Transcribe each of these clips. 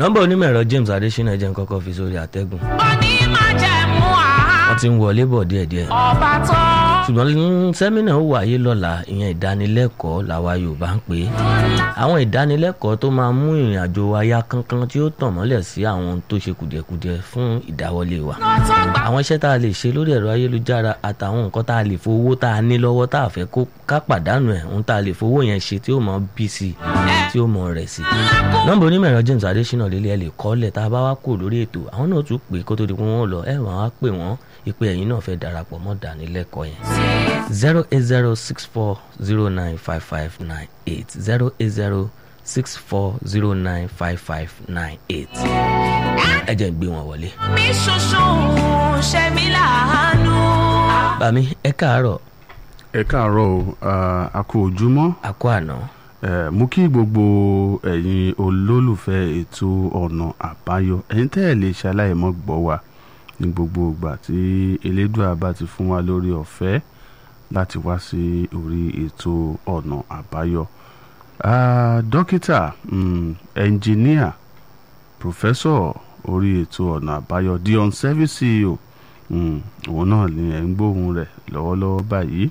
nọ́mbà onímọ̀ ẹ̀rọ James Adésínà jẹ́ nǹkan kan fi sórí àtẹ́gùn onímájẹ̀mú àá wọ́n ti ń wọlé bọ̀ díẹ̀díẹ̀ ọba tó ṣùgbọ́n sẹ́mínà ó wáyé lọ́la ìyẹn ìdánilẹ́kọ̀ọ́ làwa Yorùbá ń pè é àwọn ìdánilẹ́kọ̀ọ́ tó máa mú ìrìn àjò wa yá kánkán tí ó tàn mọ́lẹ̀ sí àwọn ohun tó ṣe kùdìẹ̀kudiẹ fún ìdáwọ́lé wa tó gbà àwọn iṣẹ́ tá a lè ṣe lórí ẹ̀rọ ayélujára àtàwọn nǹkan tá a lè fowó tá a ní lọ́wọ́ tá a fẹ́ kó ká pàdánù ẹ̀ ohun tá a lè fowó yẹn ṣe tí ó mọ bí sí i tí ó mọ rẹ̀ sí i. nọ́mbà onímọ̀ ẹ̀rọ James Adésínà lélẹ̀ ẹ̀ lè kọ́lẹ̀ tá a bá wá kú lórí ètò àwọn náà tún pè kó tó di pé wọ́n lọ ẹ̀ wọ́n á pè wọ́n ìpè ẹ̀yin náà fẹ́ darapọ̀ mọ́ dánilẹ́kọ̀ọ́ yẹn. zero eight zero six four zero nine five five nine eight zero eight zero six four zero nine five five nine eight ẹ jẹ́ n gbé wọn wọlé. mí ṣoṣo ṣe mí láàánú. bàmí ẹ káàárọ̀ ẹ káàárọ̀ o ah, a kú ojúmọ́ àkó àná Eh, mú kí gbogbo ẹ̀yin olólùfẹ́ ètò ọ̀nà àbáyọ ẹ̀yin tẹ́ ẹ̀ lè ṣaláìmọ́ gbọ́ wa ní gbogbo ìgbà tí elédùà bá ti fún wa lórí ọ̀fẹ́ láti wá sí orí ètò ọ̀nà àbáyọ. Ah, dókítà mm, ẹnjìníà pòfẹ́sọ̀ orí ètò ọ̀nà àbáyọ dion service ceo mm, òun náà ni ẹ̀ ń gbóhùn rẹ̀ lọ́wọ́lọ́wọ́ báyìí.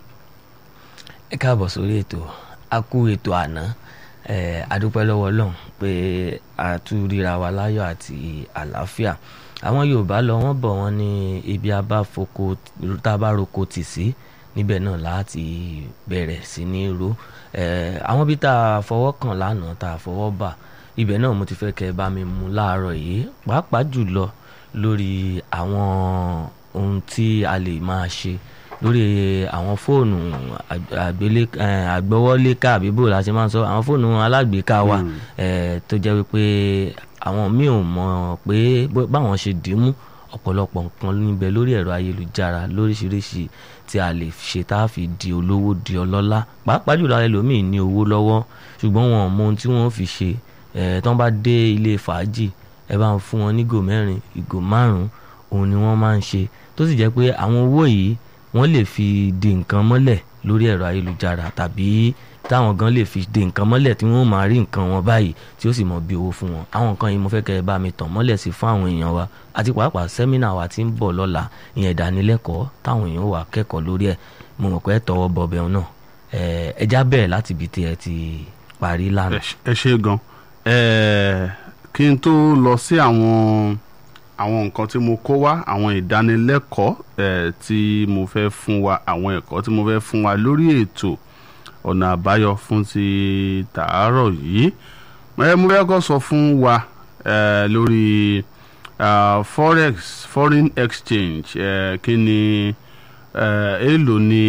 ẹ káàbọ̀ sórí ètò a kú ètò àná ẹ adúpẹ́ lọ́wọ́ Ọlọ́run pé a tún ríra wa láyọ̀ àti àlàáfíà àwọn Yorùbá lọ wọ́n bọ̀ wọ́n ní ibi abáfoko tá a bá roko tì sí níbẹ̀ náà láti bẹ̀rẹ̀ sí ní ro ẹ àwọn bí tá a fọwọ́ kàn lánàá tá a fọwọ́ bà ibẹ̀ náà mo ti fẹ́ kẹ́ ẹ bá mi mú láàárọ̀ yìí pàápàá jùlọ lórí àwọn ohun tí a lè máa ṣe lórí àwọn fóònù àg- àgbélé eh, àgbọ́wọ́léká àbí bò la ṣe máa ń sọ àwọn fóònù alágbèéká wa eh, tó jẹ́ wípé àwọn míì ò mọ̀ pé bó- báwọn ṣe dì í mú ọ̀pọ̀lọpọ̀ nǹkan níbẹ̀ lórí ẹ̀rọ ayélujára lóríṣiríṣi tí a lè ṣe tá a fi di olówó di ọlọ́lá pàápàá jùlọ ẹlòmíì ní owó lọ́wọ́ ṣùgbọ́n wọn ò mọ ohun tí wọ́n fi ṣe eh, tí wọ́n bá dé ilé fàájì ẹ bá ń fún wọn ní ìgò mẹ́rin ìgò márùn-ún òun ni wọ́n máa ń ṣe tó sì jẹ́ pé àwọn owó yìí wọ́n lè fi de nǹkan mọ́lẹ̀ lórí ẹ̀rọ ayélujára tàbí táwọn gan lè fi de nǹkan mọ́lẹ̀ tí wọ́n máa rí nǹkan wọn báyìí tí ó sì mọ bí owó fún wọn àwọn nǹkan yìí mo fẹ́ kẹ́ ẹ bá mi tàn mọ́lẹ̀ sí fún àwọn èèyàn wa àti pàápàá sẹ́mínà wa tí ń bọ̀ lọ́la ìyẹn ìdánilẹ́kọ̀ọ́ táwọn èèyàn wà kẹ́kọ̀ọ́ lórí ẹ̀ mo mọ̀ pé ẹ tọwọ́ bọ̀ bẹ́ẹ̀ náà ẹ ẹ já bẹ̀rẹ̀ láti ibi tí ẹ ti parí ẹ lánàá. ṣe- ẹ ṣe gan ẹ kí n tó lọ sí àwọn àwọn nǹkan tí mo kó wá àwọn ìdánilẹ́kọ̀ọ́ ẹ tí mo fẹ́ fún wa àwọn ẹ̀kọ́ tí mo fẹ́ fún wa lórí ètò ọ̀nà àbáyọ fún ti tàárọ̀ yìí ẹ mo fẹ́ kọ́ sọ fún wa ẹ lórí ah, forex foreign exchange ẹ kí ni ẹ èèlò ni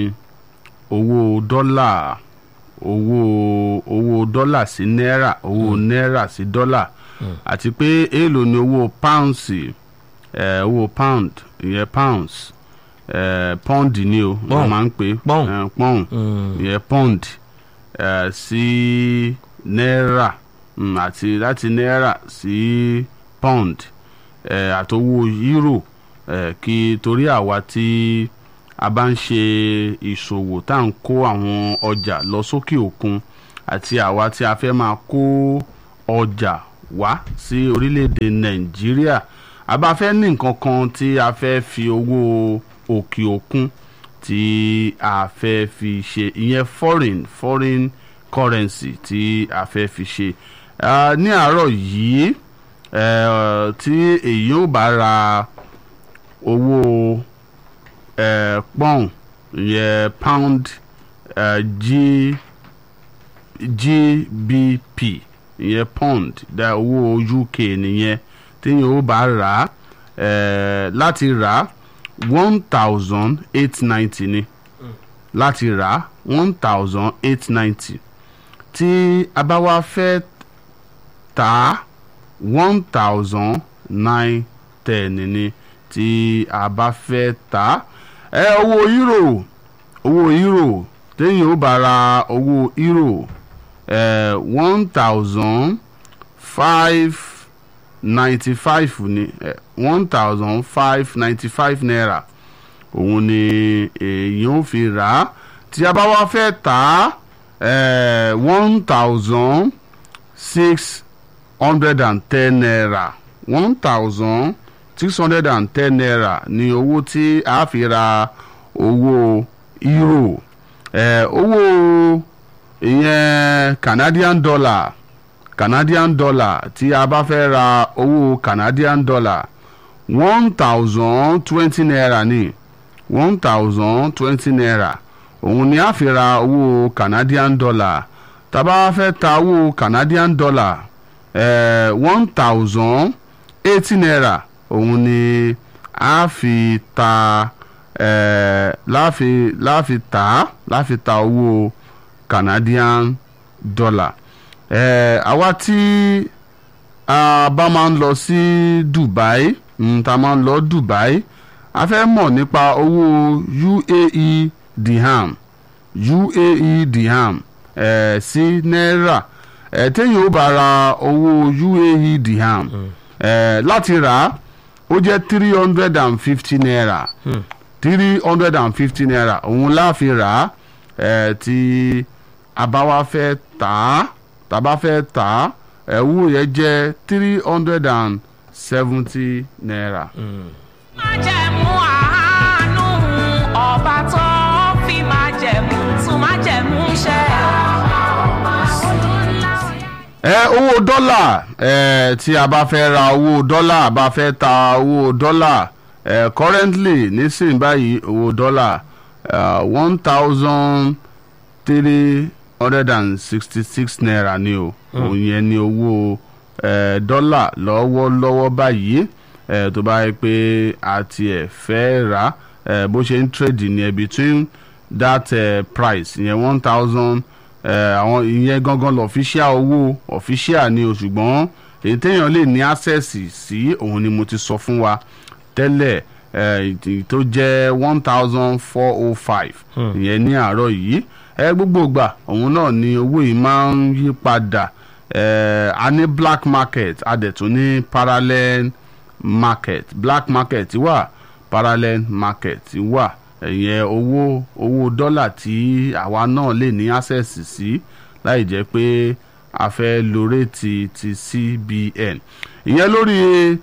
owó dọ́là owó owó dọ́là sí náírà owó náírà sí dọ́là àti pé èèlò ni owó pounds ẹ̀ owó pound ìyẹn pounds ẹ̀ pound ni o wọ́n Pound. máa ń pè Pound. ẹ̀ pound Mm. ìyẹn pound ẹ̀ sí náírà mm, àti láti náírà sí pound ẹ̀ àtowó euro ẹ̀ kí torí àwa tí a bá ń ṣe ìṣòwò tá à ń kó àwọn ọjà lọ sókè òkun àti àwa tí a fẹ́ máa kó ọjà wá sí orílẹ̀-èdè nàìjíríà a bá fẹ́ ní nǹkan kan tí a fẹ́ fi owó òkè òkun tí a fẹ́ fi ṣe ìyẹn foreign foreign currency tí a fẹ́ fi ṣe Ah, ní àárọ̀ yìí eh, tí èyí ò bá ra owó eh, pọ́ùn ìyẹn pound eh, G, gbp ìyẹn pound dá owó uk nìyẹn téèyàn ó bá rà á eh, láti rà á one thousand eight ninety ni láti rà á one thousand eight ninety tí a bá wá fẹ́ tà á one thousand nine ten ni tí a bá fẹ́ tà á ẹ owó euro owó euro téèyàn ó bá ra owó euro ẹ one thousand five ninety five ni one thousand five ninety five naira òun ni èèyàn ó fi rà á tí a bá wá fẹ́ tà á one thousand six hundred and ten naira one thousand six hundred and ten naira ní owó tí a fi ra owó euro eh, owó ìyẹn Canadian dollar Canadian dollar tí a bá fẹ́ ra owó Canadian dollar one thousand twenty naira ní one thousand twenty naira òun ni a fi ra owó Canadian dollar tá a bá fẹ́ ta owó Canadian dollar one thousand eighty naira òun ni a fi ta eh, láfi láfi ta láfi ta owó Canadian dollar eh, àwa tí a bá máa ń lọ sí Dubai mm, tá a máa ń lọ Dubai a fẹ́ mọ̀ nípa owó UAE dirham UAE dirham eh, sí náírà eh, téèyàn ó bá ra owó UAE dirham eh, láti rà á ó jẹ́ three hundred and fifty naira three hundred and fifty naira òun la fi rà á eh, tí a bá wá fẹ́ tà á tá a bá fẹ́ tà á ẹ̀wù yẹn jẹ́ three hundred and seventy naira. májẹ̀mú àánú ọba tó fi májẹ̀mú tún májẹ̀mú ṣẹ. ẹ owó dọ́là ẹ tí a bá fẹ́ ra owó dọ́là a bá fẹ́ ta owó dọ́là ẹ currently nísìnyí báyìí owó dọ́là one thousand three hundred and sixty six naira ni o òun yẹn ni owó ẹ dọ́là lọ́wọ́lọ́wọ́ báyìí ẹ tó bá yẹ pé a tiẹ̀ fẹ́ rà ẹ bó ṣe ń trade ní ẹ between that uh, price yẹn one thousand àwọn ìyẹn gangan lọ official owó official ni o ṣùgbọ́n èyí téèyàn lè ní access sí òun ni mo ti sọ fún wa tẹ́lẹ̀ eh, tó jẹ́ one thousand four oh five ìyẹn ní àárọ̀ yìí ẹ gbogbo ìgbà òun náà ni owó yìí máa ń yí padà eh, a ní black market a dẹ̀ tún ní parallel market black market wà parallel market wà ìyẹn owó owó dọ́là tí àwa náà lè ní access sí láì jẹ́ pé a fẹ́ lo réètì ti CBN ìyẹn lórí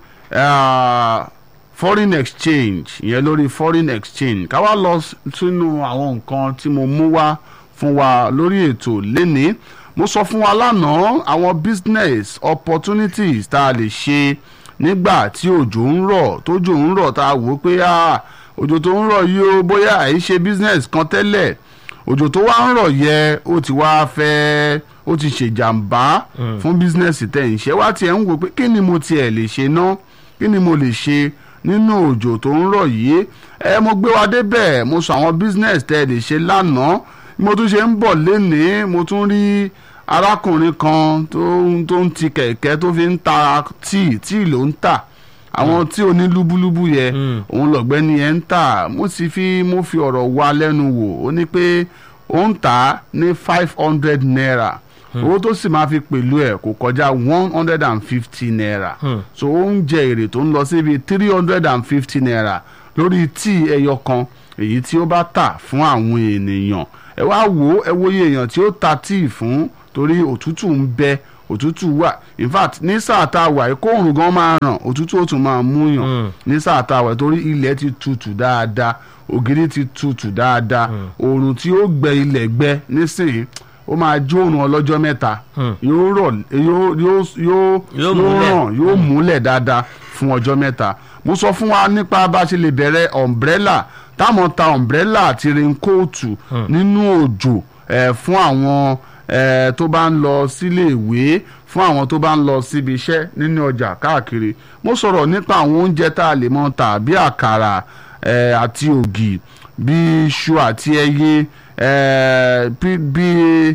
uh, foreign exchange ìyẹn lórí foreign exchange ká wá lọ sínú àwọn nǹkan tí mo mú wá fún wa lórí ètò lénìí mo sọ fún wa lánàá àwọn business opportunities tá a lè ṣe nígbà tí òjò ń rọ̀ tójò ń rọ̀ tá a wò ó pé ah òjò tó ń rọ̀ yìí ó bóyá àì ṣe business kan tẹ́lẹ̀ òjò tó wá ń rọ̀ yẹ ó ti wá fẹ́ ó ti ṣèjàmbá fún business tẹ̀ ń ṣe wá tiẹ̀ ń wò pé kí ni mo tiẹ̀ lè ṣe ná kí ni mo lè ṣe nínú òjò tó ń rọ̀ yìí ẹ mo gbé wa débẹ̀ mo sọ àwọn business tẹ̀ lè ṣe lánàá mo tún ṣe ń bọ̀ lénìí mo tún rí arákùnrin kan tó ń ti kẹ̀kẹ́ tó fi ń ta tíì tíì ló ń tà àwọn tí ò ní lúbúlúbú yẹ òun lọ̀gbẹ́ni yẹn ń tà mo sì fi mo fi ọ̀rọ̀ wá lẹ́nu wò ó ní pé ó ń tà ní five hundred naira owó tó sì máa fi pẹ̀lú ẹ̀ kò kọjá one hundred and fifty naira so ó ń jẹ èrè tó ń lọ síbi three hundred and fifty naira lórí tíì ẹyọ kan èyí tí ó bá tà fún àwọn ènìyàn ẹ wá wò ó ẹ wòye èèyàn tí ó ta tíì fún torí òtútù ń bẹ òtútù wà in fact ní sáà tá a wà yìí kóòrùn gan máa ràn òtútù ó tún máa mú yàn ní sáà tá a wà torí ilẹ̀ ti tutù dáadáa ògiri ti tutù dáadáa oòrùn tí ó gbẹ ilẹ̀ gbẹ nísìnyí ó máa jó oòrùn ọlọ́jọ́ mẹ́ta yóò rọ̀ yóò yóò yóò yóò ràn yóò múlẹ̀ dáadáa fún ọjọ́ mẹ́ta mo sọ fún wa nípa bá a ṣe lè bẹ̀rẹ̀ umbrella táwọn ta umbrella àti raincoat nínú òjò fún àwọn eh, tó bá ń lọ sílé ìwé fún àwọn tó bá ń lọ síbi iṣẹ́ nínú ọjà káàkiri mo sọ̀rọ̀ nípa àwọn oúnjẹ tá a lè mọ tà bí àkàrà eh, àti ògì bí iṣu àti ẹyẹ eh, bí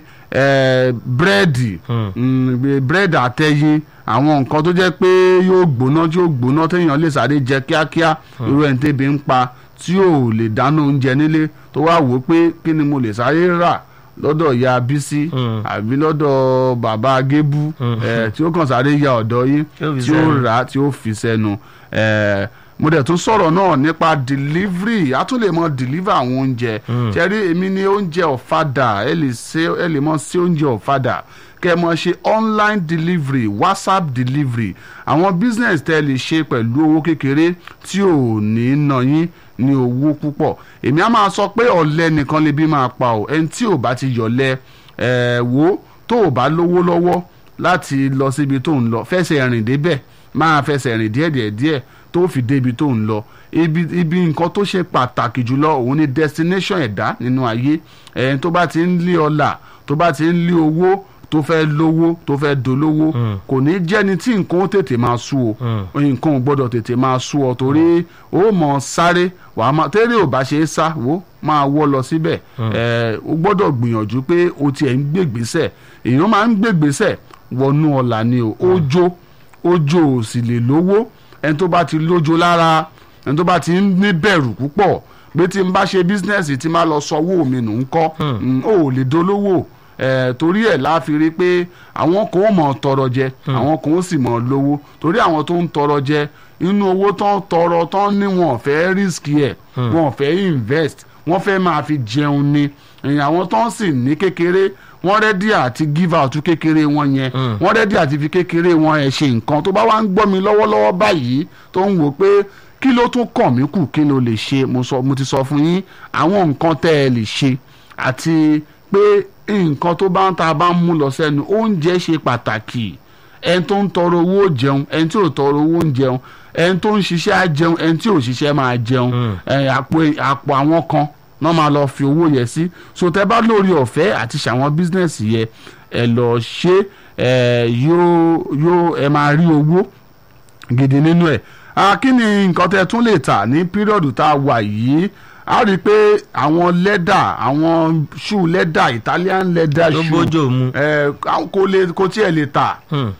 búrẹ́dì búrẹ́dì àtẹyẹ àwọn nǹkan tó jẹ́ pé yóò gbóná tí yóò gbóná téèyàn lè sáré jẹ kíákíá irú ẹni tẹ́bi ń pa tí ò lè dáná oúnjẹ nílé tó wá wò ó pé kí ni mo lè sáré rà lọ́dọ̀ ya bísí àbí lọ́dọ̀ bàbá gébú tí ó kàn sáré ya ọ̀dọ̀ yín tí ó rà tí ó fi sẹ́nu mo dẹ̀ tún sọ̀rọ̀ náà nípa delivery a tún lè mọ deliver àwọn oúnjẹ ṣẹ́rí èmi ní oúnjẹ ọ̀fadà ẹ lè ṣe ẹ lè mọ sí oúnjẹ ọ̀fadà kẹ́ ẹ mọ̀ ṣe online delivery whatsapp delivery àwọn business tẹ́ ẹ lè ṣe pẹ̀lú owó kékeré tí ò ní ná yín ní owó púpọ̀ èmi á máa sọ pé ọ̀lẹ nìkan lè bí máa pa ọ́ ẹni tí ò bá ti yọ̀lẹ ẹ̀ wò tó ò bá lówó lọ́wọ́ láti lọ síbi tó ń lọ fẹsẹ̀ rìn débẹ̀ máa fẹsẹ̀ rìn díẹ̀díẹ̀ díẹ̀ tó fi débi tó ń lọ ibi ibi nǹkan tó ṣe pàtàkì jùlọ òun ni destination ẹ̀dá nínú ayé ẹ̀yìn tó bá ti ń lé ọlà tó bá ti ń lé owó tó fẹ́ lówó tó fẹ́ dolówó kò ní jẹ́ni tí nǹkan ó tètè máa sú o nǹkan ò gbọ́dọ̀ tètè máa sú ọ torí ó mọ̀ sáré wàá máa tẹ́lẹ̀ ò bá ṣe é sá wò máa wọ́ lọ síbẹ̀ ẹ̀ ó gbọ́dọ̀ gbìyànjú pé o tiẹ̀ ń gbègbèsẹ̀ èèyàn máa ń gbègbèsẹ̀ wọnú ọ̀la ni o ojo ojo ò sì lè lówó ẹni tó bá ti lójo lára ẹni tó bá ti ń ní bẹ̀rù púpọ̀ pé tí n bá ṣe bísínẹ́sì tí máa lọ sanwó mi nù ń kọ́ ó lè dolówó ẹ̀ torí ẹ̀ láfi rí pé àwọn kan ó mọ̀ tọrọ jẹ àwọn kan ó sì mọ̀ lówó torí àwọn tó ń tọrọ jẹ inú owó tó ń tọrọ tó ń ní wọn ò fẹ́ risk ẹ̀ wọn ò fẹ́ invest wọ́n fẹ́ máa fi jẹun ni àwọn tó ń sì ní kékeré wọ́n rẹ́dí àti give out kékeré wọn yẹn wọ́n rẹ́dí àti fi kékeré wọn ẹ̀ ṣe nǹkan tó bá wá ń gbọ́ mi lọ́wọ́lọ́wọ́ báyìí tó ń wò pé kí ló tún kàn mí kù kí ló lè ṣe mo sọ mo ti sọ fún yín àwọn nǹkan tẹ́ ẹ lè ṣe àti pé nǹkan tó bá ń ta bá ń mú lọ sẹ́nu oúnjẹ ṣe pàtàkì ẹni tó ń tọrọ owó jẹun ẹni tí ò tọrọ owó ń jẹun ẹni tó ń ṣiṣẹ́ á jẹun ẹni tí ò ṣiṣẹ́ máa jẹun àpò àwọn kan náà máa lọ fi owó yẹ sí so tẹ bá lórí ọ̀fẹ́ àti ṣàwọn bísínẹ́sì yẹ ẹ lọ ṣe ẹ yóò yóò ẹ máa rí owó gidi nínú ẹ̀ kí ni nǹkan tẹ tún lè tà ní píríọ̀dù tá a wà yìí a rí i pé àwọn lẹ́dà àwọn ṣú lẹ́dà Italian leather Tó shoe bójú mu. ẹ kò lè kò tiẹ̀ lè tà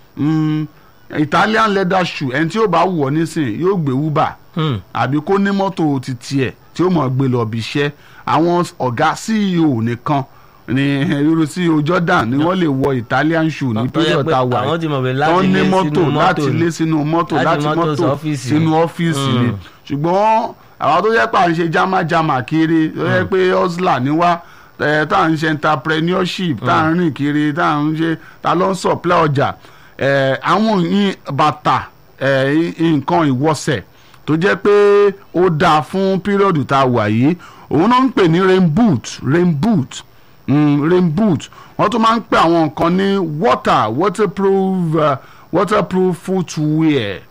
Mm, Italian leather shoe ẹni tí ó bá wọ̀ nísìnyí yóò gbé uber àbí kó ní mọ́tò ti tiẹ̀ tí ó mọ̀ gbé lọ bí iṣẹ́ àwọn ọ̀gá CEO nìkan ni irú CEO Jordan ni wọ́n lè wọ Italian shoe ní Tó yẹ píríọ̀ pé tá a wà àwọn ti mọ̀ pé láti tán ní lé mọ́tò sínú mọ́tò láti ni. lé sínú mọ́tò Láti láti mọ́tò mọ́tò sọ́fíìsì sínú ni. ọ́fíìsì ni Mm. ṣùgbọ́n àwọn tó yẹ pé à ń ṣe jámájámá kiri tó yẹ pé hustler ni wá ẹ, tá à ń ṣe entrepreneurship tá à ń rìn kiri tá à ń ṣe tá ló ń supply ọjà ẹ, àwọn yín bàtà ẹ, nǹkan ìwọsẹ̀ tó jẹ́ pé ó dáa fún píríọ̀dù tá a wà yìí òun náà ń pè ní rain boot rain boot mm, rain boot wọ́n tún máa ń pè àwọn nǹkan ní water waterproof uh, waterproof footwear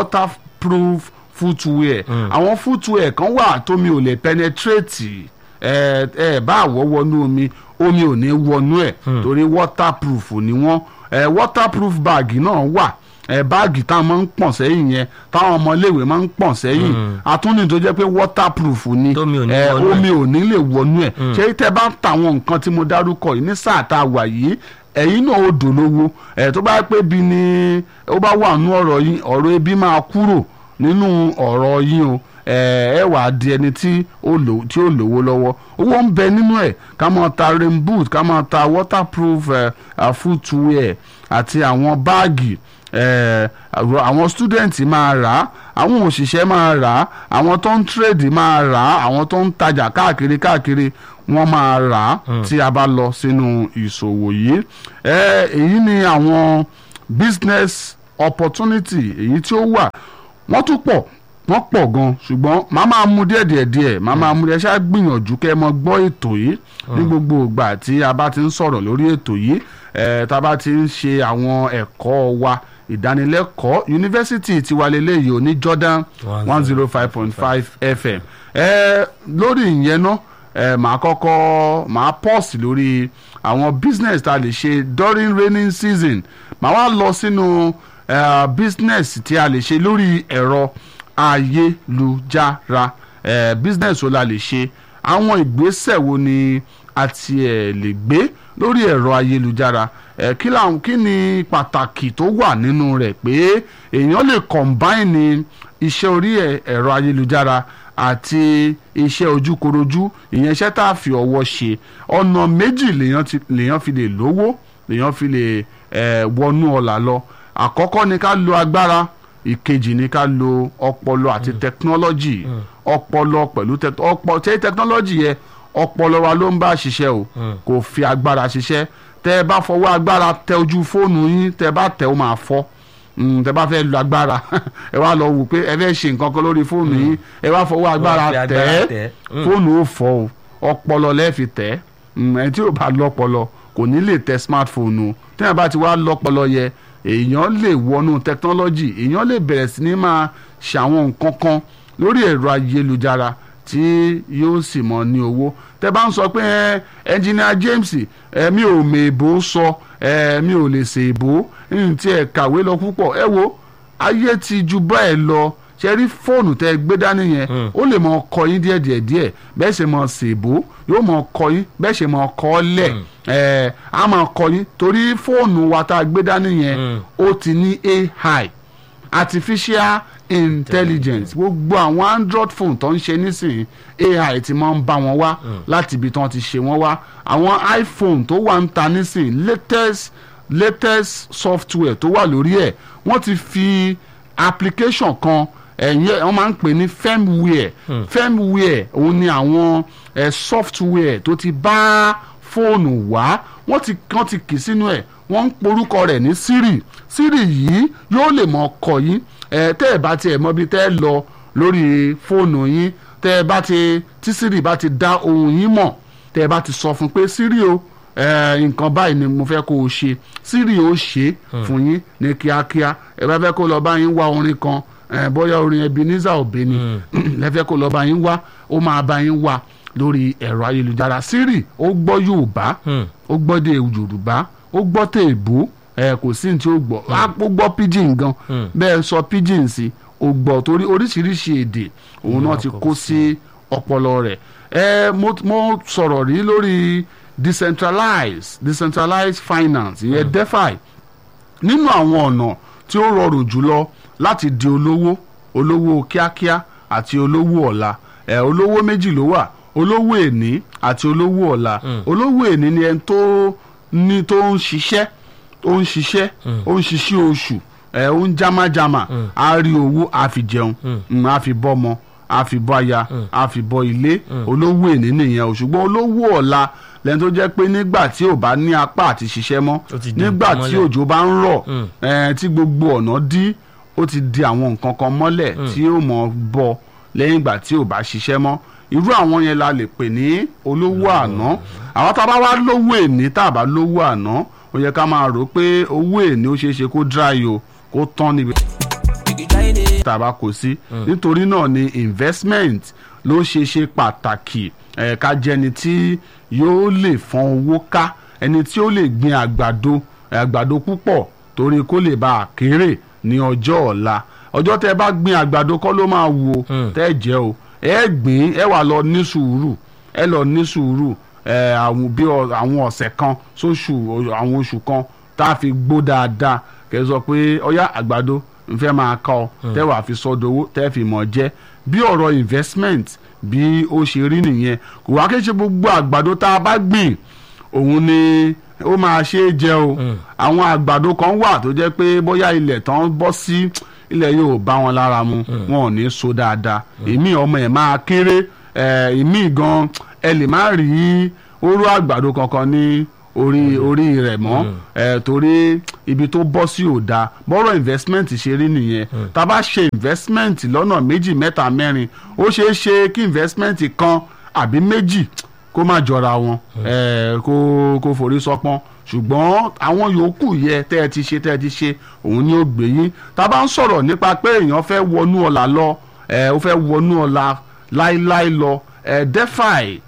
waterproof footwear àwọn footwear kan wà tómi ò lè penetrate ẹ ẹ bá àwọ̀ wọnú omi omi ò ní wọnú ẹ̀ torí waterproof ni wọ́n ẹ waterproof bag náà wà ẹ báàgì táwọn máa ń pọ̀n sẹ́yìn yẹn táwọn ọmọléèwé máa ń pọ̀n sẹ́yìn àtúndì tó jẹ́ pé waterproof ni Tómi ò ní ẹ, wọnú ẹ̀. omi ò ní lè wọnú ẹ̀ ṣé tẹ́ bá ń ta àwọn nǹkan tí mo dárúkọ yìí ní sáà tá a wà yìí ẹ̀yin náà ó dolówó ẹ̀ tó bá pé bí ni ó bá wà nú ọ̀rọ̀ yín ọ̀rọ̀ ebi máa kúrò nínú ọ̀rọ̀ yín o ẹ ẹ wà á di ẹni tí ó lò tí ó lówó lọ́wọ́ owó ń bẹ nínú ẹ̀ ká máa ta rain boot ká máa ta waterproof uh, uh, footwear àti àwọn báàgì eh, àwọn student máa rà á àwọn òṣìṣẹ́ máa rà á àwọn tó ń trade máa rà á àwọn tó ń tajà káàkiri káàkiri wọ́n máa rà á tí a bá lọ sínú ìṣòwò yìí Eh, èyí ni àwọn business opportunity èyí tí ó wà wọ́n tún pọ̀ wọ́n pọ̀ gan ṣùgbọ́n màá máa mú díẹ̀ díẹ̀ díẹ̀ màá máa mú díẹ̀ ṣáà gbìyànjú kẹ́ ẹ mọ gbọ́ ètò yìí ní gbogbo ìgbà tí a bá ti ń sọ̀rọ̀ lórí ètò yìí eh, tá a bá ti ń ṣe àwọn ẹ̀kọ́ wa ìdánilẹ́kọ̀ọ́ yunifásitì tiwa lélẹ́yìí ò ní Jordan one zero five point five FM eh, lórí ìyẹn náà eh, màá kọ́kọ́ màá pọ́ọ̀sì lórí àwọn business tá a lè ṣe during raining season màá wá lọ sínú eh, business tí a lè ṣe lórí ẹ̀rọ ayélujára eh, business wo la lè ṣe àwọn ìgbésẹ̀ wo ni a tiẹ̀ lè gbé lórí ẹ̀rọ ayélujára eh, kí làwọn kí ni pàtàkì tó wà nínú rẹ̀ pé èèyàn lè combine iṣẹ́ orí ẹ̀- ẹ̀rọ ayélujára àti iṣẹ́ ojúkorojú ìyẹn iṣẹ́ tá a fi ọwọ́ ṣe ọ̀nà méjì lèèyàn ti- lèèyàn fi lè lówó lèèyàn fi lè eh, wọnú ọ̀là lọ àkọ́kọ́ ni ká lo agbára ìkejì ni ká lo ọpọlọ àti tẹkinọ́lọ́jì ọpọlọ pẹ̀lú tẹ- ọpọ tẹ tẹkinọ́lọ́jì yẹ ọpọlọ wa ló ń bá ṣiṣẹ́ o kò fi agbára ṣiṣẹ́ tẹ́ ẹ bá fọwọ́ agbára tẹ ojú fóònù yín tẹ́ ẹ bá tẹ ó máa fọ́ Mm, tẹ́ bá fẹ́ lu agbára ẹ wá lọ wò pé ẹ fẹ́ ṣe nǹkan kan lórí fóònù yín ẹ wá fọwọ́ agbára fi tẹ̀ agbára ẹ́ tẹ̀ ẹ́. Mm. fóònù ó fọ́ o ọpọlọ lẹ́ẹ̀fi tẹ̀ ẹ́ Mm, ẹni tí ò bá lọ́pọlọ kò ní lè tẹ smartphone o tẹ́yìn bá ti wá lọ́pọlọ yẹ èèyàn lè wọnú technology èèyàn lè bẹ̀rẹ̀ sí ní máa ṣàwọn nǹkan kan lórí ẹ̀rọ ayélujára tí yóò sì mọ ní owó tẹ́ bá ń sọ pé ẹ engineer James ẹ mi ò mèèbó sọ ẹ mi ò lè ṣèèbó ní tí ẹ kàwé lọ púpọ̀ ẹ wo ayé ti ju báyìí lọ ṣe rí fóònù tẹ gbé dání yẹn ó lè mọ kọ yín díẹ̀ díẹ̀ díẹ̀ bẹ́ẹ̀ ṣe mọ ṣèbó yóò mọ kọ yín bẹ́ẹ̀ ṣe mọ kọ ọ́ lẹ̀ ẹ̀ á mọ kọ yín torí fóònù wa tá a gbé dání yẹn ó ti ní AI artificial intelligence gbogbo àwọn android phone tó ń ṣe nísìnyí ai ti máa ń bá wọn wá láti ibi tí wọ́n ti ṣe wọ́n wá àwọn iphone tó wà ń ta nísìnyí latest latest software tó wà lórí ẹ̀ wọ́n ti fi application kan ẹ̀yìn wọ́n máa ń pè ní firmware firmware òun ni àwọn eh, software tó ti bá fóònù wá wọ́n ti wọ́n ti kì sínú ẹ̀ wọ́n ń porúkọ rẹ̀ ní siri siri yìí yóò lè mọ ọkọ yín ẹ tẹ́ ẹ bá tiẹ̀ mọ bí tẹ́ ẹ lọ lórí fóònù yín tẹ́ ẹ bá ti tí siri bá ti dá ohun yín mọ̀ tẹ́ ẹ bá ti sọ fún pé siri o ẹ nǹkan báyìí ni mo fẹ́ kó o ṣe siri ó ṣe fún yín ní kíákíá ẹ bá fẹ́ kó lọ bá yín wá orin kan ẹ bóyá orin Ebenezer Obey ni lẹ́fẹ́ kó lọ bá yín wá ó máa bá yín wá lórí ẹ̀rọ ayélujára siri ó gbọ́ Yorùbá ó gbọ́ de Yorùbá ó gbọ́ tèèbó ẹ kò sí ní tí ó gbọ́ á ó gbọ́ pidgin gan bẹ́ẹ̀ sọ pidgin sí ó gbọ́ torí oríṣiríṣi èdè òun náà ti kó sí ọpọlọ rẹ̀ ẹ mo mo sọ̀rọ̀ rí lórí decentralized decentralized finance ìyẹn defi nínú àwọn ọ̀nà tí ó rọrùn jùlọ láti di olówó olówó kíákíá àti olówó ọ̀la ẹ̀ olówó méjì ló wà olówó èní àti olówó ọ̀la olówó èní ni ẹni tó ní tó ń ṣiṣẹ́ ó ń ṣiṣẹ́ ó ń ṣiṣẹ́ oṣù ẹ̀ ó ń jámájámá á rí owó á fi jẹun mm, á fi bọ́mọ á fi bọ́ aya á fi bọ́ ilé olówó èní nìyẹn o ṣùgbọ́n olówó ọ̀la lẹ́ni tó jẹ́ pé nígbà tí ò bá ní apá àti ṣiṣẹ́ mọ́ Ó ti di nígbà nǹkan tí mọ́lẹ̀. òjò bá ń rọ̀ ẹ̀ tí gbogbo ọ̀nà dí ó ti di àwọn nǹkan kan mọ́lẹ̀ tí ó mọ̀ bọ́ lẹ́yìn ìgbà tí ò bá ṣiṣẹ́ mọ́ irú àwọn yẹn la lè pè ní olówó àná àwọn tá a bá wá lówó èní tá a bá lówó àná ó yẹ ká máa rò pé owó èní ó ṣeé ṣe kó dry o kó tán níbi tàbá kò sí nítorí náà ni investment ló ṣe ṣe pàtàkì ẹ̀ ká jẹni tí yóò lè fọ́n owó ká ẹni tí ó lè gbin àgbàdo ẹ̀, àgbàdo púpọ̀ torí kó lè bá a kéré ní ọjọ́ ọ̀la ọjọ́ tẹ́ ẹ bá gbin àgbàdo kọ́ ló máa wù o tẹ́ ẹ jẹ́ o ẹ gbìn ẹ wà lọ ní sùúrù ẹ lọ ní sùúrù ẹ àwọn bí ọ- àwọn ọ̀sẹ̀ kan sóṣù àwọn oṣù kan tá a fi gbó dáadáa kẹ́ ẹ sọ pé ọyá àgbàdo nfẹ́ máa kọ́ ọ tẹ́ wàá fi sọdowó tẹ́ fi mọ̀ jẹ́ bí ọ̀rọ̀ investment bí ó ṣe rí nìyẹn kò wá kí n ṣe gbogbo àgbàdo tá a bá gbìn òun ni ó máa ṣe é jẹ o àwọn àgbàdo kan wà tó jẹ́ pé bóyá ilẹ̀ tán bọ́ sí ilẹ̀ yóò bá wọn lára mu wọn ò ní so dáadáa èmi ọmọ ẹ̀ máa kéré ẹ̀, èmi gan ẹ lè má rí oró àgbàdo kankan ní orí orí rẹ̀ mọ́ ẹ̀, torí ibi tó bọ́ sí ò dáa bọ́rọ̀ investment ṣe rí nìyẹn tá a bá ṣe investment lọ́nà méjì mẹ́ta mẹ́rin ó ṣeé ṣe kí investment kan àbí méjì kó má jọra wọn ẹ kó kó forí sọpọ́n ṣùgbọ́n àwọn yòókù yẹ tẹ́ ẹ ti ṣe tẹ́ ẹ ti ṣe òun ni ó gbé yín tá a bá ń sọ̀rọ̀ nípa pé èèyàn fẹ́ wọnú ọ̀la lọ ẹ ó fẹ́ wọnú ọ̀la láíláí lọ ẹ defi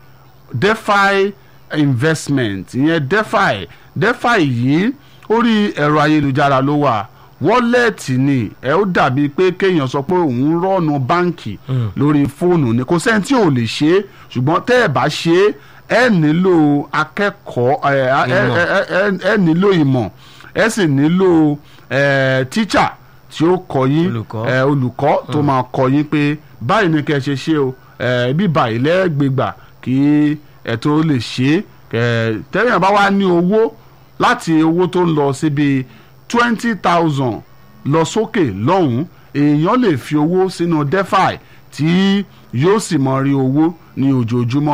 defi investment ìyẹn defi defi yìí orí ẹ̀rọ ayélujára ló wà wọ́lẹ̀tì ni ẹ ó dàbí pé kéèyàn sọ pé òun rọ́ọ̀nù báǹkì lórí fóònù ni kò sẹ́ni tí ò lè ṣe é ṣùgbọ́n tẹ́ ẹ̀ bá ṣe é ẹ nílò akẹ́kọ̀ọ́ ẹ ẹ Ìmọ̀. ẹ ẹ- ẹ nílò ìmọ̀ ẹ sì nílò ẹ tíṣà tí ó kọ́ yín Olùkọ́. ẹ olùkọ́ tó máa kọ́ yín pé báyìí ni kẹ́ ẹ ṣe ṣe o ẹ bí báyìí lẹ́gbẹ̀gbà kí ẹ tó lè ṣe é ẹ tẹ́yìn bá wá ní owó láti owó tó ń lọ síbi twenty thousand lọ sókè lọ́hùn-ún èèyàn lè fi owó sínú defi tí yóò sì mọ rí owó ní ojoojúmọ́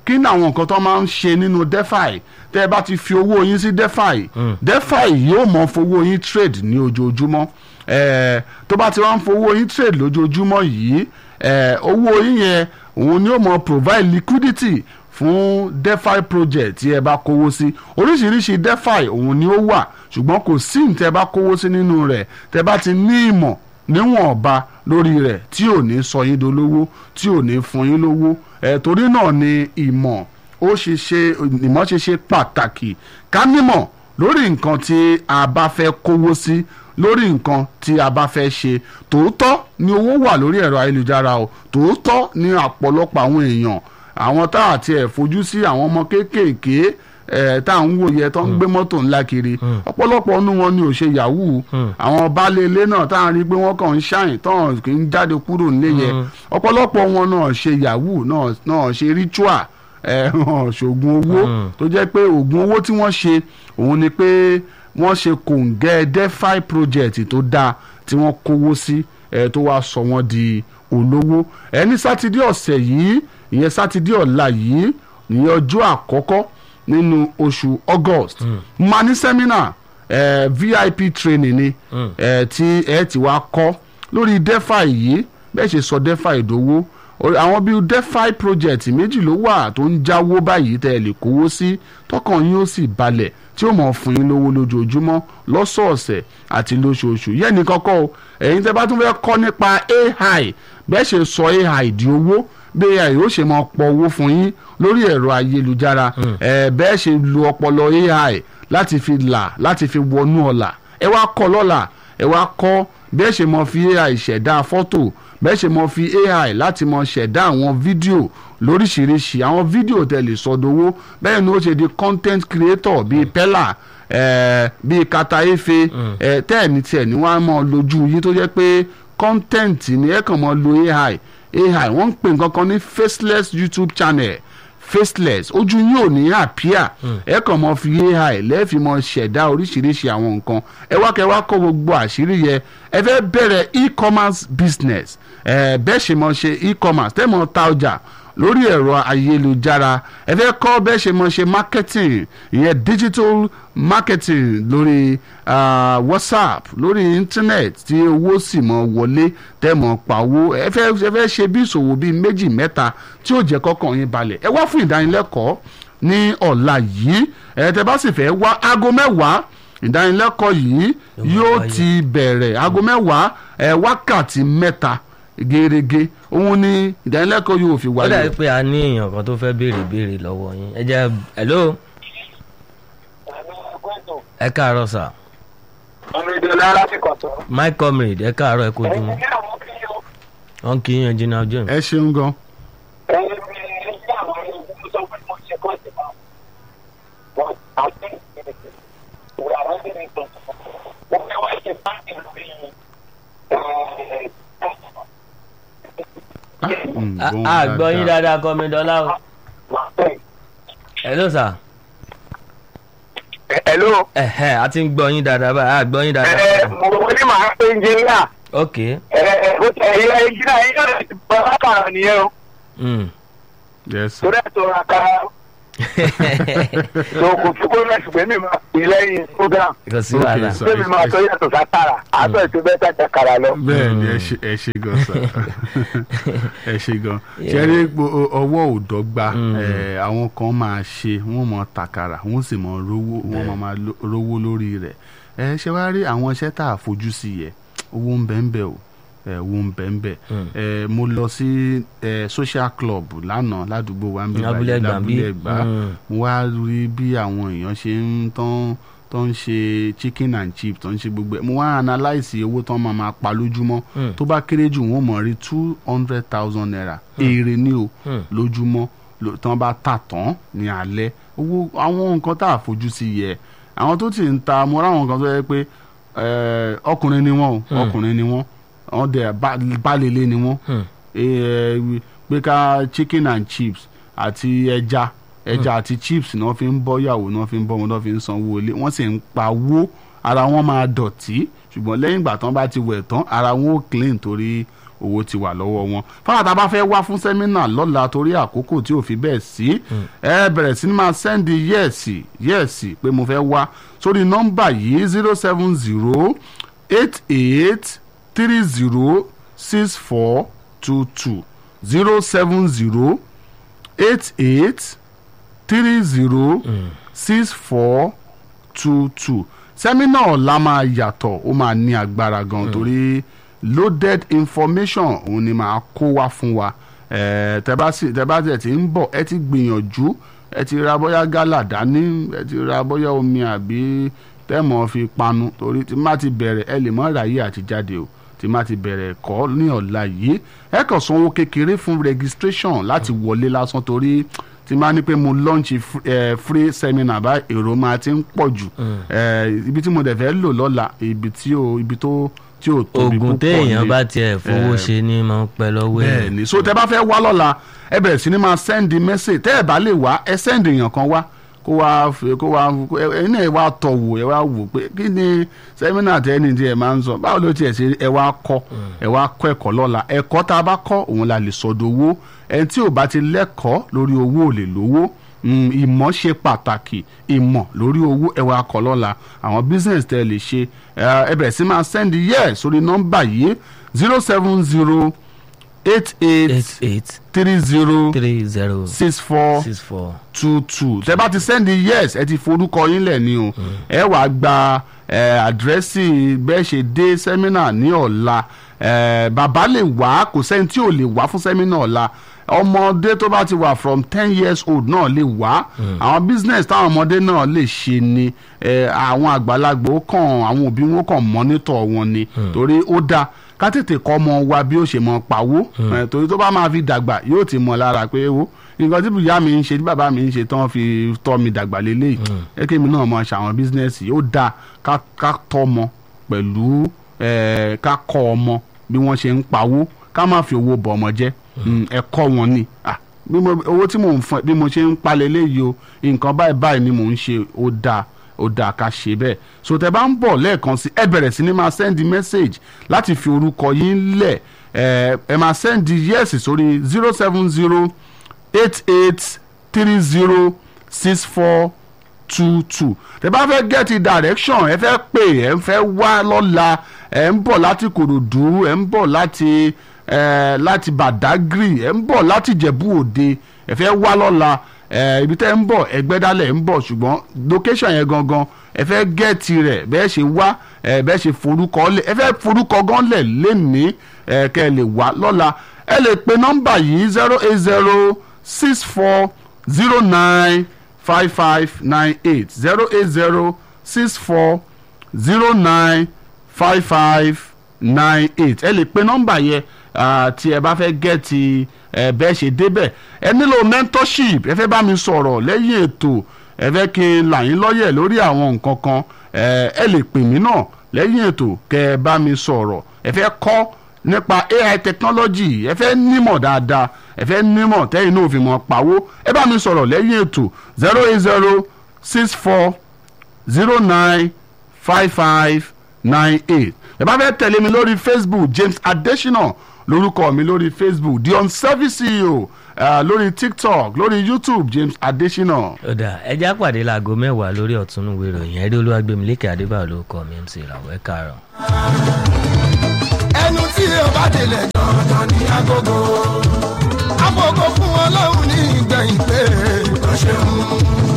kí ni àwọn nǹkan tó máa ń ṣe nínú defi tẹ́ ẹ bá ti fi owó yín sí defi defi yóò mọ fowó yín trade ní ojoojúmọ́ eh, tó bá ti wá ń fowó yín trade lójoojúmọ́ yìí eh, owó yín yẹn òun ni ó mọ provide liquidity fún defi project tí ẹ bá kówó sí oríṣiríṣi defi òun ni ó wà ṣùgbọ́n kò sí ní tẹ́ bá kówó sí nínú rẹ̀ tẹ́ bá ti ní ìmọ̀ níwọ̀nba lórí rẹ̀ tí ò ní sọ yín dolówó tí ò ní fún yín lówó ẹ̀ torí náà ni ìmọ̀ ó ṣe ṣe ìmọ̀ ṣe ṣe pàtàkì ká nímọ̀ lórí nǹkan tí a bá fẹ́ kówó sí lórí nǹkan tí a bá fẹ́ ṣe tòótọ́ ni owó wà lórí ẹ̀rọ ayélujára o tòótọ́ ni ọ̀pọ̀lọpọ̀ àwọn èèyàn àwọn tá àti ẹ̀ fojú sí àwọn ọmọ kéékèèké ẹ̀ tá à ń wò yẹ tó ń gbé mọ́tò ńlá kiri ọ̀pọ̀lọpọ̀ nínú wọn ni ò ṣe yahoo àwọn baálé ilé náà tá à ń rí pé wọ́n kàn ń ṣàyìn tán kì í jáde kúrò nílé yẹ ọ̀pọ̀lọpọ̀ wọn náà ṣe yahoo náà náà ṣe ritual ẹ̀ hàn ṣògùn owó tó jẹ́ pé oògùn owó tí wọ́n ṣe òun ni pé wọ́n ṣe kòǹgẹ́ defi project tó dáa tí wọ́n kówó sí ẹ̀ tó wá sọ wọ́n di olówó ẹ̀ ní sátidé ọ̀sẹ̀ yìí ìyẹn sátidé ọ̀la yìí ìyẹn ọjọ́ àkọ́kọ́ nínú oṣù august máa ní sẹ́mínà eh, vip training ni eh, tí ẹ ti wá kọ́ lórí defi yìí bẹ́ẹ̀ ṣe sọ defi ìdówó àwọn bíi defi project méjì ló wà tó ń jáwó báyìí tẹ́ ẹ lè kówó sí tọkàn yín ó sì balẹ̀ tí ó mọ̀ fún yín lówó lójoojúmọ́ lọ́sọ̀ọ̀sẹ̀ àti lóṣooṣù yẹ́n ní kọ́kọ́ o ẹ̀yin tẹ́ bá tún fẹ́ kọ́ nípa ai bẹ́ẹ̀ ṣe sọ ai di owó bí ai ó ṣe máa pọ̀ owó fún yín lórí ẹ̀rọ ayélujára ẹ̀ bẹ́ẹ̀ ṣe lu ọpọlọ ai láti fi là láti fi wọnú ọ̀la ẹ wá kọ́ lọ́la ẹ wá kọ́ bẹ́ẹ̀ ṣe máa fi ai ṣẹ̀dá fọ́tò bẹ́ẹ̀ ṣe máa fi ai láti máa ṣẹ̀dá àwọn fídíò lóríṣiríṣi àwọn fídíò tẹ́ lè sọdowó bẹ́ẹ̀ ni ó ṣe di content creator bíi pella eh, bíi kata efe eh, tẹ́ẹ̀ ní tiẹ̀ ní wọ́n á máa lójú yín tó jẹ́ pé content ni ẹ kàn máa lo ai ai wọ́n ń pè nǹkan kan ní faceless youtube channel faceless ojú yín ò ní àpíà ẹ kàn mọ fi ai lẹ́ẹ̀fì mọ ṣẹ̀dá oríṣiríṣi àwọn nǹkan ẹ wá kẹ́ wá kó gbogbo àṣírí yẹ ẹ fẹ́ bẹ̀rẹ̀ e-commerce business ẹ bẹ́ẹ̀ ṣe mọ ṣe e-commerce tẹ́ mọ ta ọjà lórí ẹ̀rọ ayélujára ẹ fẹ́ kọ́ bẹ́ẹ̀ ṣe mọ ṣe marketing ìyẹn digital marketing lórí uh, whatsapp lórí internet tí owó sì mọ wọlé tẹ́ mọ pawó ẹ fẹ́ ẹ fẹ́ ṣe bí ìṣòwò bíi méjì mẹ́ta tí ó jẹ́ kọ́kàn yín balẹ̀ ẹ wá fún ìdánilẹ́kọ̀ọ́ ní ọ̀la yìí ẹ tẹ́ bá sì fẹ́ wá aago mẹ́wàá ìdánilẹ́kọ̀ọ́ yìí yóò ti bẹ̀rẹ̀ aago mẹ́wàá ẹ wákàtí mẹ́ta gẹ́gẹ́ òun ni ìdánilẹ́kọ̀ọ́ yóò fi ó wáyé. dàbí pé a ní èèyàn kan tó fẹ́ béèrè béèrè lọ́wọ́ yín ẹ jẹ́ hello ẹ káàárọ̀ sà ọmọ ìdílé alásìkò tó. my comrade ẹ káàárọ̀ ẹ kojú mọ́ wọn kì í yan jìnnà ojú mi. ẹ ṣeun gan. ẹni bí ilé àwọn ẹgbẹ́ sọ pé mo ṣe kọ́ sí ma. wọ́n àti ìwé àwọn ẹgbẹ́ mi tó. wọ́n fẹ́ wá ṣe pàṣẹ lórí Mm, a gbóhùn a gbọ́ yín dáadáa. dáadáa kọ́ mi dọ́là o hello sà Hello. ẹ̀hẹ́ a ti ń gbọ́ yín dáadáa báyìí a gbọ́ yín ẹ dáadáa. mo ní màá pé engineer. ok ẹ ẹ bó tẹ ẹ engineer yín náà ti bọ́ lákàrà nìyẹn o. mm. Yes, sir. torí ẹ̀ tó ra kára. so kò fi kó mẹ́sì pé mi máa pè lẹ́yìn program. kò sí Ok, wàhálà sir. pé mi máa tó yàtọ̀ sátara. àtọ̀ ètò bẹ́ẹ̀ tàjà kàrà lọ. bẹ́ẹ̀ ni ẹ ṣe ẹ ṣe gan sa ẹ ṣe gan ṣe rí gbo- ọwọ́ ò dọ́gba ẹ, àwọn kan máa ṣe wọ́n mọ tàkàrà wọ́n sì mọ rówó wọ́n mọ máa lo- rówó lórí rẹ̀ ẹ ṣe wá rí àwọn iṣẹ́ tá a fojú sí yẹ owó ń bẹ ń bẹ o ẹ, owó ń bẹ ń bẹ ẹ, mo lọ sí ẹ, social club lánàá ládùúgbò wa ń bí Abúlé báyìí, Ẹ̀gbá ń bí? lábúlé Ẹ̀gbá Mm. mo wá rí bí àwọn èèyàn ṣe ń tán tó ń ṣe chicken and chips tó ń ṣe gbogbo ẹ̀ mo wá analyse owó tán máa máa pa lójúmọ́ Mm. tó bá kéré jù wọ́n mọ̀ rí two hundred thousand naira èrè ní o Mm. lójúmọ́ ló- tán bá tà tán ní alẹ́ owó àwọn nǹkan tá a fojú sí yẹ àwọn tó ti ń ta mo ráwọn kan tó yẹ pé eh, ọkùnrin ni wọ́n o Mm. ọkùnrin ni wọ́n wọ́n dẹ̀ balẹ̀lẹ̀ ni wọ́n Hmm. eh, pé ká chicken and chips àti ẹja ẹja àti chips náà fi ń bọ́ yàwó náà fi ń bọ́ wọn náà fi ń sanwó ilé wọ́n sì ń pawó ara wọn máa dọ̀tí ṣùgbọ́n lẹ́yìn ìgbà tán bá ti wẹ̀ tán ara wọn ò clean torí owó ti wà lọ́wọ́ wọn fáwọn tá a bá fẹ́ wá fún sẹ́mínà lọ́la torí àkókò tí ò fi bẹ́ẹ̀ sí ẹ bẹ̀rẹ̀ sí ni máa sẹ́ndì yẹ́ẹ̀sì yẹ́ẹ̀sì pé mo fẹ́ wá sórí nọ́mbà yìí zero seven zero eight eight three zero six four two two zero seven zero eight eight three zero six four two two sẹ́mínà ọ̀la máa yàtọ̀ ó máa ní agbára gan torí loaded information òun ni máa kó wá fún wa Eh, tẹ́ bá sì tẹ́ bá tẹ̀ tí ń bọ̀ ẹ ti gbìyànjú ẹ ti ra bóyá gálà dání ẹ ti ra bóyá omi àbí tẹ́mọ̀ fi panu torí tí má ti bẹ̀rẹ̀ ẹ lè mọ́ ráyè àti jáde o tí má ti bẹ̀rẹ̀ ẹ̀kọ́ ní ọ̀la yìí ẹ kàn sanwó kékeré fún registration láti wọlé lásán torí tí má ní pé mo launch fr- eh, free seminar bá èrò máa ti ń pọ̀ jù Eh, ibi tí mo dẹ̀ fẹ́ lò lọ́la ibi tí o ibi tó tí ò tóbi oògùn púpọ̀ téèyàn ni. bá tiẹ̀ fowó Eh, ṣe ni máa ń pẹ́ lọ́wọ́ ẹ̀. bẹ́ẹ̀ ni so tẹ bá fẹ́ wá lọ́la ẹ bẹ̀rẹ̀ sí ni máa sẹ́ndì mẹ́sẹ̀ tẹ́ ẹ bá lè wá ẹ sẹ́ndì èèyàn kan wá kó wá fi- kó wá ẹ ẹ náà ẹ wá tọ̀ wò ẹ wá wò pé kí ni sẹ́mínà tẹ́ni tí ẹ máa ń sọ báwo ló tiẹ̀ ṣe ẹ wá kọ́ ẹ wá kọ́ ẹ̀kọ́ lọ́la ẹ̀kọ́ tá a bá kọ́ òun la lè sọdọ̀ owó ẹni tí ò bá ti lẹ́kọ̀ọ́ lórí owó ò lè lówó Mm, ìmọ̀ ṣe pàtàkì ìmọ̀ lórí owó ẹ̀wà akọ̀ lọ́la àwọn business tẹ́ ẹ lè ṣe ẹ ẹ bẹ̀rẹ̀ sí máa send yẹ́ sórí nọ́mbà yìí zero seven zero eight eight eight eight three zero three zero six four six four. two two tẹ bá ti send yes ẹ ti forúkọ yín lẹ̀ ni o ẹ wàá gba ẹ, àdírẹ́sì bẹ́ẹ̀ ṣe dé sẹ́mínà ní ọ̀la ẹ, bàbá lè wá kò sẹ́ni tí ò lè wá fún sẹ́mínà ọ̀la ọmọdé tó bá ti wà from ten years old náà lè wá àwọn business táwọn ọmọdé náà lè ṣe ni ẹ, àwọn àgbàlagbà ó kàn àwọn òbí wọn kàn mọ́nítọ̀ wọn ni torí ó dáa ká tètè kọ́ ọmọ wa bí ó ṣe mọ pawó ẹ, torí tó bá máa fi dàgbà yóò ti mọ̀ lára pé wo nǹkan tí ìyá mi ń ṣe tí bàbá mi ń ṣe tán fi tọ́ mi dàgbà lélẹ́yìí ẹ kí mi náà mọ ṣàwọn bísínẹ́sì ó dáa ká ká tọ́ ọmọ pẹ̀lú ẹ, ká kọ́ ọmọ bí wọ́n ṣe ń pawó ká má fi owó bọ̀ ọmọ jẹ́ Mm, ẹ̀kọ́ wọn ni Ah, bí mo- owó tí mò ń fún ẹ bí mo ṣe ń palẹ̀ léyìí o nǹkan báyìí báyìí ni mò ń ṣe ó dáa ó dáa ká ṣe bẹ́ẹ̀ so tẹ bá ń bọ̀ lẹ́ẹ̀kan sí ẹ bẹ̀rẹ̀ sí ni máa send message láti fi orúkọ yín lẹ̀ ẹ ẹ máa send yes sórí zero seven zero eight eight three zero six four two two tẹ bá fẹ́ get direction ẹ fẹ́ pè ẹ fẹ́ wá lọ́la ẹ ń bọ̀ láti kòròdú ẹ ń bọ̀ láti ẹ láti badagry ẹ ń bọ̀ láti jẹ̀bú òde ẹ fẹ́ wá lọ́la ẹ ibi tẹ́ ń bọ̀ ẹgbẹ́dálẹ̀ ń bọ̀ ṣùgbọ́n location yẹn gangan ẹ fẹ́ gẹ́ẹ̀tì rẹ̀ bẹ́ẹ̀ ṣe wá ẹ bẹ́ẹ̀ ṣe forúkọ lẹ̀ ẹ fẹ́ forúkọ gan lẹ̀ lénìí ẹ kẹ́ ẹ lè wá lọ́la ẹ lè pe nọ́mbà yìí zero eight zero six four zero nine five five nine eight zero eight zero six four zero nine five five nine eight ẹ lè pe nọ́mbà yẹn ah, tí ẹ bá fẹ́ gẹ́ẹ̀tì ẹ bẹ́ẹ̀ ṣe débẹ̀ ẹ nílò mentorship ẹ fẹ́ bá mi sọ̀rọ̀ lẹ́yìn ètò ẹ fẹ́ kí n là yín lọ́yẹ̀ lórí àwọn nǹkan kan ẹ ẹ lè pè mí náà lẹ́yìn ètò kẹ́ ẹ bá mi sọ̀rọ̀ ẹ fẹ́ kọ́ nípa ai technology ẹ fẹ́ nímọ̀ dáadáa ẹ fẹ́ nímọ̀ tẹ́yìn náà fi mọ̀ pawó ẹ bá mi sọ̀rọ̀ lẹ́yìn ètò zero eight zero six four zero nine five five nine eight ẹ bá fẹ́ tẹ̀lé mi lórí facebook james adesina lórúkọ mi lórí facebook the unservice ceo uh, lórí tiktok lórí youtube james adesina. ó dà ẹjẹ́ àpàdé láago mẹ́wàá lórí ọ̀túnúwé ìròyìn ẹ̀rí olúwàgbẹ̀mílẹ́kẹ̀ adébáyọ̀ ló kọ́ mi mc ìràwọ̀ ẹ̀ kàárọ̀. ẹnu tí o bá délẹ̀ dandan ní agogo agogo fún ọlọ́run ní ìgbẹ̀yìn pé ó ṣeun.